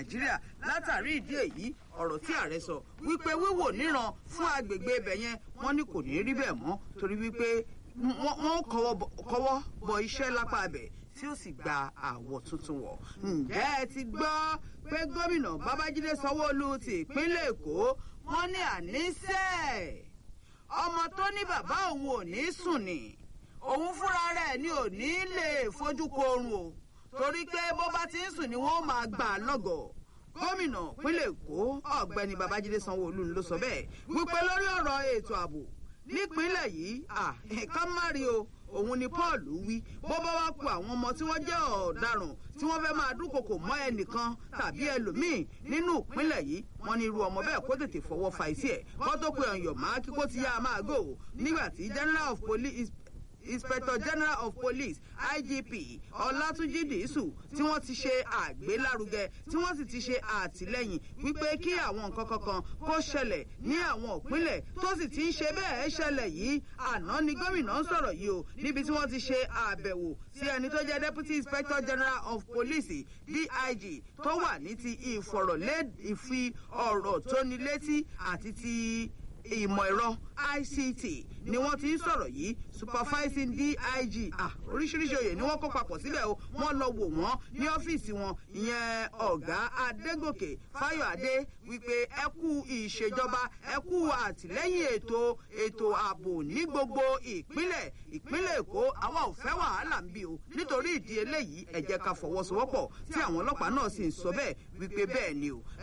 nàìjíríà látàrí ìdí èyí ọ̀rọ̀ tí ààrẹ sọ wípé wíwò níran fún agbègbè ibẹ̀ yẹn wọ́n ní kò ní rí bẹ́ẹ̀ mọ́ torí wípé wọ́n kọ́wọ́ bọ iṣẹ́ lápá abẹ̀ tí ó sì gba àwọ̀ tuntun wọ̀. ǹjẹ́ ẹ ti gbọ́ pé gómìnà babájídé sanwó-olu ti ìpínlẹ̀ èkó wọ́n ní àníṣe ọmọ tó ní bàbá òun ò ní sùn ni òun fúnra rẹ̀ ni ò ní lè fojú ko oorun o torí pé bó bá ti ń sùn ni wọ́n máa gbà á lọ́gọ̀ọ́ gómìnà ìpínlẹ̀ èkó ọ̀gbẹ́ni babájídé sanwó-olu ló sọ bẹ́ẹ̀ wípé lórí ọ̀rọ̀ ètò ààbò nípínlẹ̀ yìí ẹ̀ka mari o òun ni paul wí bó bá wá ku àwọn ọmọ tí wọ́n jẹ́ ọ̀daràn tí wọ́n fẹ́ máa dúnkokò mọ́ ẹnìkan tàbí ẹlòmíì nínú ìpínlẹ̀ yìí wọ́n ní irú ọmọ bẹ́ẹ̀ kó tètè fọwọ́ fa ìsí ẹ̀ kó tó pe ọ̀yàn máa kí kó ti yá a máa gò nígbà tí general of police inspector general of police igp ọlátúnjì dìísù tí wọ́n ti ṣe àgbélárugẹ tí wọ́n sì ti ṣe àtìlẹ́yìn wípé kí àwọn nǹkan kankan kó ṣẹlẹ̀ ní àwọn ìpínlẹ̀ tó sì ti ń ṣe bẹ́ẹ̀ ṣẹlẹ̀ yìí àná ni gómìnà ń sọ̀rọ̀ yìí o níbi tí wọ́n ti ṣe àbẹ̀wò sí ẹni tó jẹ́ deputy inspector general of police dig tó wà ní ti ìfọ̀rọ̀lé ìfi ọ̀rọ̀ tóni létí àti ti ìmọ̀ ẹ̀rọ ict ni wọ́n ti ń sọ̀rọ̀ yìí supervising dig oríṣiríṣi oyè ni wọ́n kó papọ̀ síbẹ̀ o wọ́n lọ wò wọ́n ní ọ́fíìsì wọn ìyẹn ọ̀gá adégòkè fáyọ̀adé wípé ẹ kú ìṣèjọba ẹ kú àtìlẹ́yìn ètò ètò ààbò ní gbogbo ìpínlẹ̀ ìpínlẹ̀ èkó àwa ò fẹ́ wàhálà ń bí o nítorí ìdí eléyìí ẹ jẹ́ ká fọwọ́sowọ́pọ̀ tí àwọn ọlọ́pàá náà sì ń sọ bẹ́ẹ̀ wípé bẹ́ẹ̀ ni o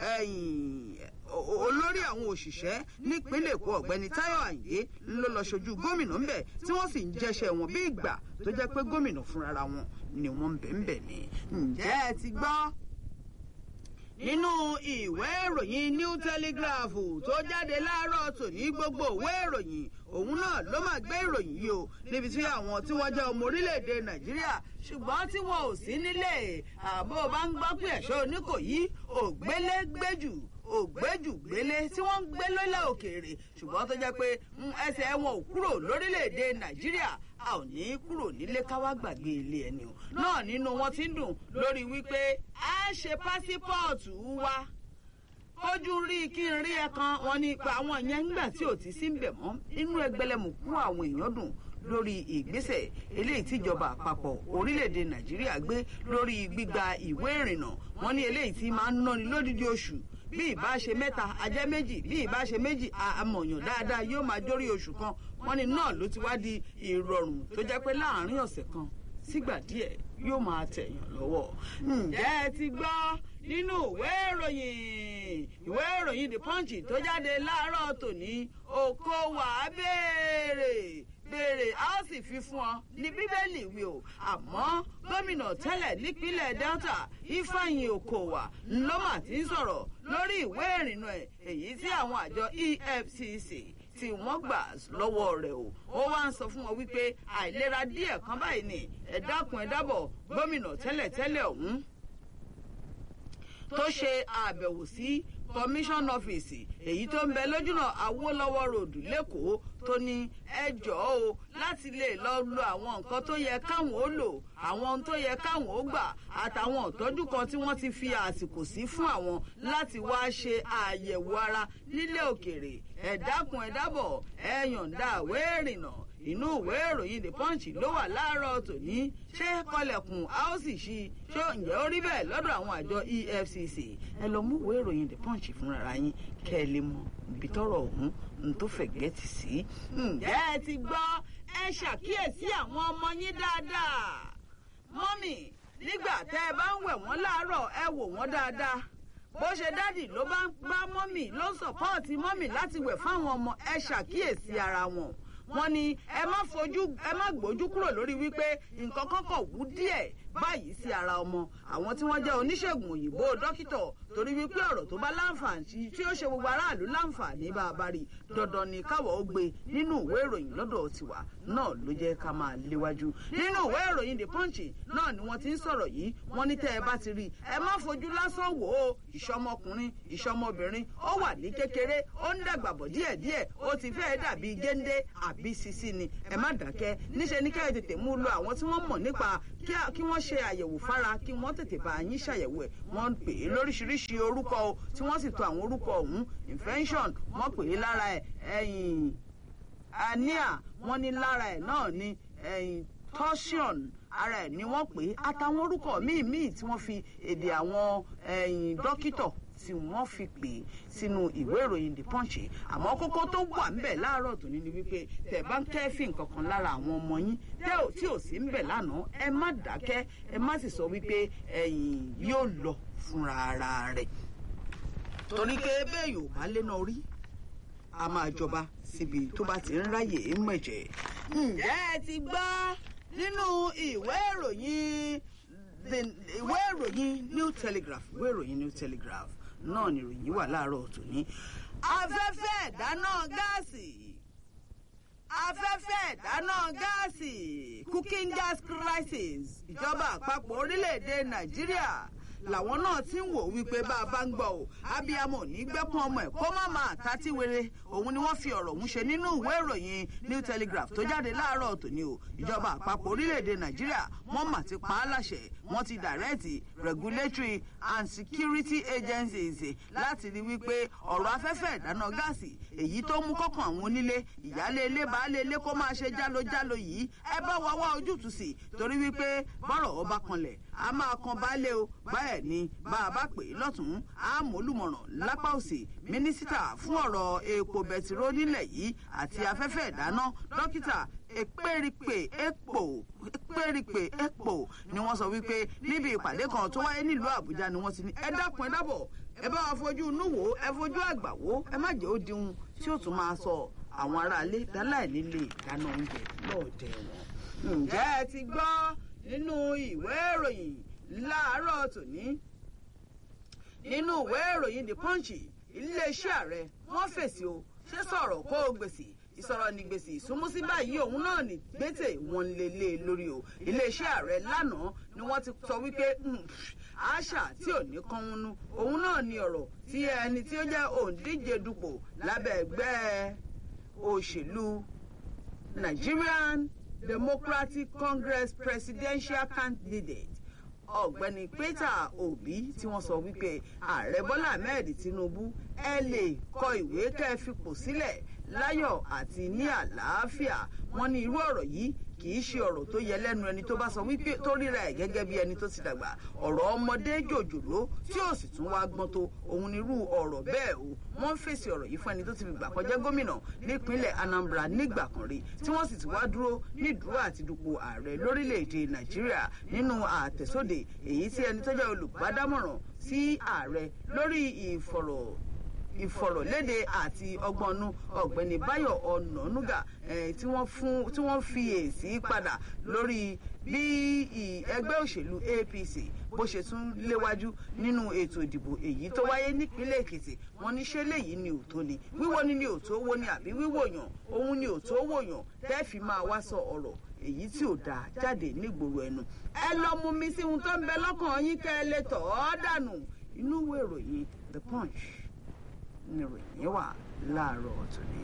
olórí àwọn òṣìṣẹ́ nípínlẹ̀ èkó ọ̀gbẹ́ni táyọ̀ àyè ló lọ ṣojú gómìnà ńbẹ̀ tí wọ́n sì ń jẹ́ṣẹ́ wọn bí ìgbà tó jẹ́ pé gómìnà fúnra wọn ni wọ́n ń bẹ̀ ń bẹ̀ ni. ǹjẹ́ ẹ ti gbọ́ nínú ìwé ìròyìn new telegraph tó jáde láàárọ̀ tòní gbogbo ìwé ìròyìn òun náà ló máa gbé ìròyìn yìí o níbi tí àwọn tí wọ́n jẹ́ ọmọ orílẹ̀-èdè nàìjíríà ṣùgbọ́n tí wọn ò sí nílé àbó bá ń gbọ́ pé ẹ̀ṣọ́ oníkòyí ògbélégbèjù ògbéjùgbélé tí wọ́n ń gbé lólẹ̀ òkèèrè ṣùgbọ́n tó jẹ́ pé ẹsẹ̀ wọn ò kúrò lórílẹ̀‐èdè nàìjíríà a ò ní kúrò nílé káwá gbàgbé ilé ẹni o náà nínú wọn ti ń dùn lórí wípé a ṣe pásípọ̀ọ̀tù wa kójú rí kí n rí ẹ̀kan wọn ní ipa àwọn yẹn ńgbà tí ò ti sí ń bẹ̀ mọ́ inú ẹgbẹ̀lẹ́mùkú àwọn èèyàn dùn lórí ìgbésẹ̀ eléyìí tíjọba àpapọ̀ orílẹ̀-èdè nàìjíríà gbé lórí gbígba ìwé ìrìnnà wọn ní eléyìí tí máa ń náni lódìdí oṣù bí ìbá ṣe mẹ́ta ajẹ́ méjì bí ìbá ṣe méjì àmọ̀yàn dáadáa yóò máa dórí oṣù kan wọ́n ní náà ló ti wá di ìrọ̀rùn tó jẹ́ pé láàárín ọ̀sẹ̀ kan sígbà díẹ̀ yóò máa tẹ̀yàn lọ́wọ́. ǹjẹ́ ẹ ti gbọ́ nínú ìwé ìròyìn ìwé ìròyìn the punch tó jáde láàárọ̀ tòní okòwò abéèrè béèrè a ó sì fi fún ọ ní bíbélì wí o àmọ́ gómìnà tẹ́lẹ̀ nípínlẹ̀ delta ifeanyi okowa ńlọ́mà ti ń sọ̀rọ̀ lórí ìwé ìrìnnà ẹ̀ èyí tí àwọn àjọ efcc tí wọ́n gbà lọ́wọ́ rẹ̀ o ó wá ń sọ fún wọn wípé àìlera díẹ̀ kan báyìí ni ẹ dákun ẹ dábọ̀ gómìnà tẹ́lẹ̀ tẹ́lẹ̀ ọ̀hún tó ṣe àbẹ̀wò sí commission office èyí tó ń bẹ lójúnà awolowo road lẹ́kọ̀ọ́ tó ní ẹjọ́ o láti lè lọ lo àwọn nǹkan tó yẹ káwọn ó lò àwọn ohun tó yẹ káwọn ó gbà àtàwọn ìtọ́jú kan tí wọ́n ti fi àsìkò sí fún àwọn láti wá ṣe àyẹ̀wò ara nílé òkèrè ẹ dákun ẹ dábọ̀ ẹ yọ̀ǹda ìwé ìrìnnà inú ìwé ìròyìn the punch ló wà láàárọ̀ tòní ṣé kọlẹ̀kùn a ó sì ṣí ṣó ǹjẹ́ ó rí bẹ́ẹ̀ lọ́dọ̀ àwọn àjọ efcc ẹ lọ mú ìwé ìròyìn the punch fúnra yín kẹ́ ẹ lè mọ ibi tọ́rọ̀ ọ̀hún n tó fẹ̀gẹ́ ti sí. ǹjẹ́ ẹ ti gbọ́ ẹ ṣàkíyèsí àwọn ọmọ yín dáadáa mọ́mì nígbà tẹ́ ẹ bá ń wẹ̀ wọ́n láàárọ̀ ẹ wò wọ́n dáadáa bó ṣe dádì ló bá ń bá mọ́mì ló ń sọ̀pọ́ọ̀tì mọ́mì láti wẹ̀ fáwọn ọmọ ẹ ṣàkíyèsí ara wọn wọn ní ẹ má fojú ẹ má gbójú kúrò lórí wípé nǹkan kan kọ̀ wú díẹ̀ báyìí sí ara ọmọ àwọn tí wọ́n jẹ́ oníṣègùn òyìnbó dókítà torí wípé ọ̀rọ̀ tó bá láǹfààní tí ó ṣe gbogbo aráàlú láǹfààní bá a bá rí dandan ni káwọ̀ ó gbé nínú ìwé ìròyìn lọ́dọ̀ tiwa náà ló jẹ́ ká máa léwájú nínú ìwé ìròyìn the punch náà ni wọ́n ti ń sọ̀rọ̀ yìí wọ́n ní tẹ́ ẹ bá ti rí i ẹ má fojú lásán wò ó ìṣọmọkùnrin ìṣọmọbìnrin ó wà ní kékeré ó ń dàgbà bọ̀ díẹ̀díẹ̀ ó ti fẹ́ẹ́ dàbí géńdé àbí sisi ni ẹ má dákẹ́ níṣẹ́ ní kẹ́ ẹ tètè mú lọ àwọn tí wọ́n mọ̀ nípa kí wọ́n ṣe àyẹ̀wò fára kí wọ́n tètè bá yín ṣàyẹ̀wò ẹ̀ wọ́n pè é lóríṣiríṣi orúkọ o tí wọ́n sì tò àwọn orúkọ ọ̀hún infection wọ́n pè é lára ẹ̀ ẹ̀yìn anemia wọ́n ní lára ẹ̀ náà ní ẹ̀yìn torsion ara ẹ̀ ni wọ́n pè é àtàwọn orúkọ míì míì tí wọ́n fi èdè àwọn ẹ̀yìn dókítọ̀ tí wọ́n fi pè é sínú ìwé ìròyìn the punch àmọ́ kókó tó wà ńbẹ̀ láàárọ̀ tòní ni wípé tẹ̀ bá ń kẹ́fì nǹkan kan lára àwọn ọmọ yín tí ò sí ńbẹ̀ lánàá ẹ má dákẹ́ ẹ má sì sọ wípé ẹ̀yìn yóò lọ fúnra ara rẹ̀ torí pé bẹ́ẹ̀ yóò bá lé náà rí a máa jọba síbi tó bá ti ń ráyè mẹ̀jẹ̀. ǹjẹ́ ẹ ti gbọ́ nínú ìwé ìròyìn ìwé ìròyìn new telegraph ìwé ìròyìn new telegraph náà ni ìròyìn wà láàárọ̀ tòní. afẹ́fẹ́ ìdáná gáàsì afẹ́fẹ́ ìdáná gáàsì cooking gas crisis ìjọba àpapọ̀ orílẹ̀-èdè nàìjíríà làwọn náà ti ń wò wípé bá a bá ń gbọ́ o abiyamọ ní gbẹ́kún ọmọ ẹ̀ kó má máa tàtí wéré òun ni wọ́n fi ọ̀rọ̀ ọ̀hún ṣe nínú ìwé ìròyìn new telegraph tó jáde láàárọ̀ tòní o ìjọba àpapọ̀ orílẹ̀-èdè nàìjíríà wọ́n mà ti pa á láṣẹ wọ́n ti dàrẹ́ẹ̀tì regulatory and security agencies láti rí wípé ọ̀rọ̀ afẹ́fẹ́ ìdáná gáàsì èyí tó mú kọ́kàn àwọn onílé ìyálé ilé baálé ilé kó máa ṣe jálojálò yìí ẹ bá wa wá ojútùú sí torí wípé bọ́rọ̀ ọba kanlẹ̀ a máa kan baálé o báyẹ̀ ni bá a bá pè é lọ́tún àmúlùmọ̀ràn lápá òsì mínísítà fún ọ̀rọ̀ epo bẹtiró nílẹ̀ yìí àti afẹ́fẹ́ ìdáná dókítà èpèrìpè èpò èpèrìpè èpò ni wọ́n sọ wípé níbi ìpàdé kan tó wáyé nílùú àbújá ni wọ́n ti ní ẹ dákun ẹ dábọ̀ ẹ bá wa fojú inú wò ẹ fojú àgbà wò ẹ má jẹ́ ó dihun tí ó tún máa sọ àwọn aráalé dáláì nílé ìdáná oúnjẹ lọ́ọ̀dẹ̀ wọn. ǹjẹ́ ẹ ti gbọ́ nínú ìwé ìròyìn láàárọ̀ tòní nínú ìwé ìròyìn the punch iléeṣẹ́ ààrẹ wọ́n fèsì o ṣé sọ̀rọ̀ kó o gbèsè ìsọ̀rọ̀ ní gbèsè ìsúnmúsí báyìí òun náà ní gbèsè wọn lè lé lórí o iléeṣẹ́ ààrẹ lánàá ni wọ́n ti sọ wípé àṣà tí ò ní kánwúnú òun náà ní ọ̀rọ̀ tí ẹni tí ó jẹ́ òǹdíje dupò lábẹ́ ẹgbẹ́ òṣèlú Nigerian Democratic Congress presidential candidate ọ̀gbẹ́ni Peter Obi tí wọ́n sọ wípé ààrẹ Bọ́lá Ahmed Tinubu ẹ lè kọ ìwé kẹ́ ẹ fipò sílẹ̀ láyọ̀ àti ní àlàáfíà wọ́n ní irú ọ̀rọ̀ yìí kì í ṣe ọ̀rọ̀ tó yẹ lẹ́nu ẹni tó bá sọ wípé tó ríra ẹ̀ gẹ́gẹ́ bí ẹni tó ti dàgbà ọ̀rọ̀ ọmọdé jòjòló tí ò sì tún wá gbọ́n tó òun nírú ọ̀rọ̀ bẹ́ẹ̀ o wọ́n fèsì ọ̀rọ̀ yìí fún ẹni tó ti fi gbà kọjá gómìnà nípínlẹ̀ Anambra nígbà kan rí tí wọ́n sì ti wá dúró nídúró àti dupò ààrẹ lórílẹ̀‐èdè Nàìjíríà nínú àtẹ̀sóde èyí tí ẹni tó jẹ́ olùbádámọ̀ràn sí ààrẹ lórí ìfọ̀rọ̀ ìfọ̀rọ̀lédè àti ọgbọ́nú ọ̀gbẹ́ni Báyọ̀ Ọ̀nànúgà tí wọ́n fi èsì padà lórí bí ẹgbẹ́ òṣèlú APC bó ṣe tún léwájú nínú ètò ìdìbò èyí tó wáyé nípínlẹ̀ Èkìtì wọ́n ní ṣé léyìí ni òótọ́ ni wíwo ni ni òótọ́ wo ni àbí wíwò yàn òun ni òótọ́ wò yàn tẹ́ fi máa wá sọ ọ̀rọ̀ èyí tí ò dáa jáde nígboro ẹnu ẹ lọ mú mi sí ohun tó ń bẹ lọ́kàn yín kẹ́ ẹ lè tọ̀ ọ́ dànù inú ìwé ìròyìn The Punch ní ìròyìn wà láàárọ̀ tòní.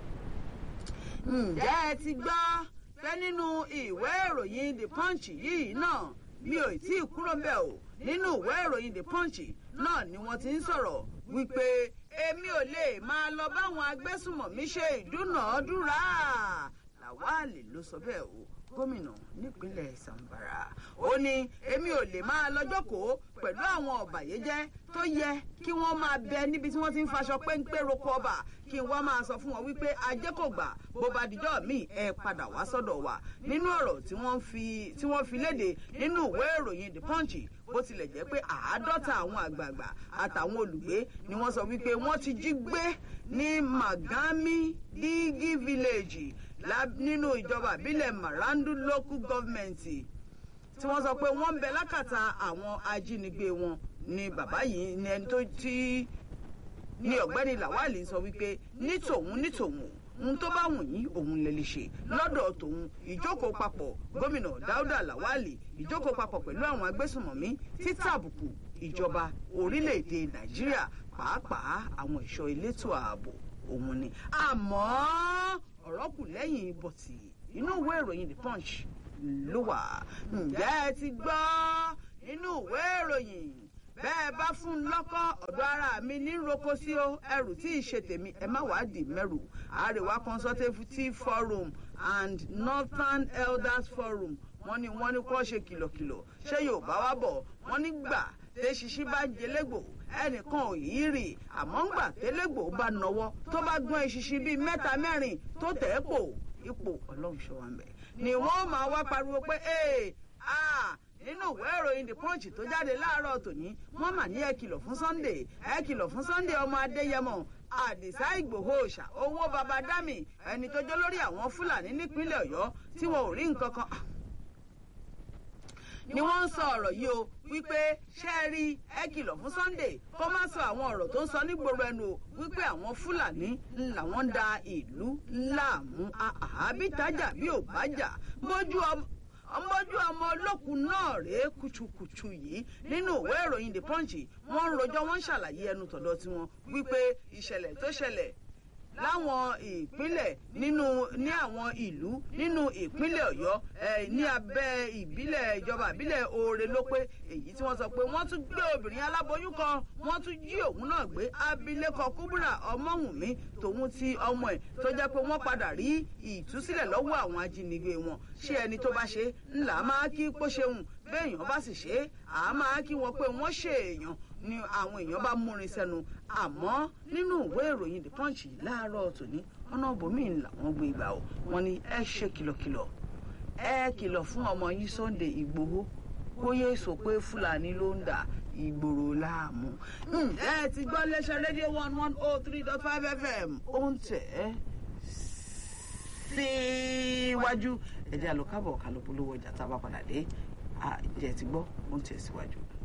ǹjẹ́ ẹ ti gbọ́ pé nínú ìwé ìròyìn the punch yìí náà mi ò tí ì kúrò mbẹ̀ o nínú ìwé ìròyìn the punch náà ni wọ́n ti ń sọ̀rọ̀ wípé èmi ò lè máa lọ báwọn agbésùmọ̀mí ṣe ìdúnàádúrà Làwálì ló sọ bẹ́ẹ̀ o gómìnà nípínlẹ̀ Zamfara ó ní èmi ò lè máa lọ́jọ́kòó pẹ̀lú àwọn ọ̀bàyéjẹ́ tó yẹ kí wọ́n máa bẹ níbi tí wọ́n ti ń faṣọ péńpé roko ọba kí n wá máa sọ fún wọn wípé ajé kò gbà bó bá dijọ́ míì ẹ padà wá sọ́dọ̀ wa nínú ọ̀rọ̀ tí wọ́n fi tí wọ́n fi léde nínú ìwé ìròyìn The Punch bó tilẹ̀ jẹ́ pé àádọ́ta àwọn àgbààgbà àtàwọn olùgbé ni wọ́n sọ wípé wọ́n ti jí gbé ní Magami Digi village nínú ìjọba ìbílẹ̀ Marandu local government tí wọ́n sọ pé wọ́n ń bẹ lákàtà àwọn ajínigbé wọn ni bàbá yìí ni ẹni tó tí ni ọ̀gbẹ́ni Lawali sọ wípé ní tòun ní tòun ohun tó bá wù yín òun lè lè ṣe lọ́dọ̀ tòun ìjókòó papọ̀ gómìnà Dáúdà Lawali ìjókòó papọ̀ pẹ̀lú àwọn agbésùnmọ̀mí títàbùkù ìjọba orílẹ̀-èdè Nàìjíríà pàápàá àwọn ẹ̀ṣọ́ elétò ààbò òun ni àmọ́ ọ̀rọ̀ kù lẹ́yìn bọ̀tì inú ìwé ìròyìn The Punch ló wà ǹjẹ́ ẹ ti gbọ́ nínú ìwé ìròyìn bẹ́ẹ̀ bá fún un lọ́kọ́ ọ̀dọ̀ ara mi ní roko sí o ẹrù tí ì ṣe tèmi ẹ má wàá dì mẹ́rù àríwá consultative forum and northern elders forum wọ́n ní wọ́n ní kó ṣe kìlọ̀kìlọ̀ ṣé yorùbá wá bọ̀ wọ́n ní gbà tẹ ṣiṣi bá ń jẹlẹ́gbò ẹnìkan ò yí rì àmọ́ ń gbà tẹ́lẹ́gbò bá nọwọ́ tó bá gbọ́n eṣiṣi bíi mẹ́ta mẹ́rin tó tẹ̀ ẹ́ pò ipò ọlọ́run ṣọ́ wa ń bẹ̀ ni wọ́n máa wá pariwo pé ee ah nínú ìwé ìròyìn the punch tó jáde láàárọ̀ tòní wọ́n mà ní ẹ kìlọ̀ fún sunday ẹ kìlọ̀ fún sunday ọmọ adéyẹmọ àdìsá ìgbòho òòṣà owó baba dami ẹni tó jẹ́ lórí àwọn fúlàní nípínlẹ̀ ọ̀yọ́ tí wọn ò rí nǹkan kan ni wọ́n ń sọ ọ̀rọ̀ yìí o wípé ṣé ẹ rí ẹ kìlọ̀ fún sunday kó má sọ àwọn ọ̀rọ̀ tó ń sọ nígboro ẹnu o wípé àwọn fúlàní làwọn ń da ìlú láàmú àbítájà bí ò bá jà mójú ọmọ ọmọjú ọmọ olókùn náà rèé kùtùkùtù yìí nínú ìwé ìròyìn the punch wọ́n ń rojọ́ wọ́n ń ṣàlàyé ẹnu tọ̀dọ̀ tiwọn wípé ìṣẹ̀lẹ̀ tó ṣẹlẹ̀ láwọn ìpínlẹ̀ nínú ní àwọn ìlú nínú ìpínlẹ̀ ọ̀yọ́ ní abẹ́ ìbílẹ̀ ìjọba ìbílẹ̀ oore ló pé èyí tí wọ́n sọ pé wọ́n tún gbé obìnrin aláboyún kan wọ́n tún jí òun náà gbé abilékọ kúbúrà ọmọwùnmí tòun ti ọmọ ẹ̀ tó jẹ́ pé wọ́n padà rí ìtúsílẹ̀ lọ́wọ́ àwọn ajínigbé wọn ṣé ẹni tó bá ṣe ńlá máa kí kó ṣeun béèyàn bá sì ṣe é àá máa kí wọn pé wọ́n ṣe èèyàn ni àwọn èèyàn bá múrin sẹ́nu àmọ́ nínú ìwé ìròyìn the punch láàárọ̀ tòní ọ̀nà bòmíì làwọn gbé gbà ó wọn ni ẹ ṣe kìlọ̀kìlọ̀ ẹ kìlọ̀ fún ọmọ yìí sunday ìgbòho kó yé sọ pé fúlàní ló ń dà ìgboro láàmú. ẹ ti gbọ́ lẹ́sẹ̀ rédíò one one oh three dot five fm ó ń tẹ̀ ẹ́ síwájú ẹ̀jẹ̀ àlùkábọ̀ kálọ̀ polówó ọjà tá a bá padà dé àjẹ́ ti gbọ́ ó ń tẹ̀ síwájú.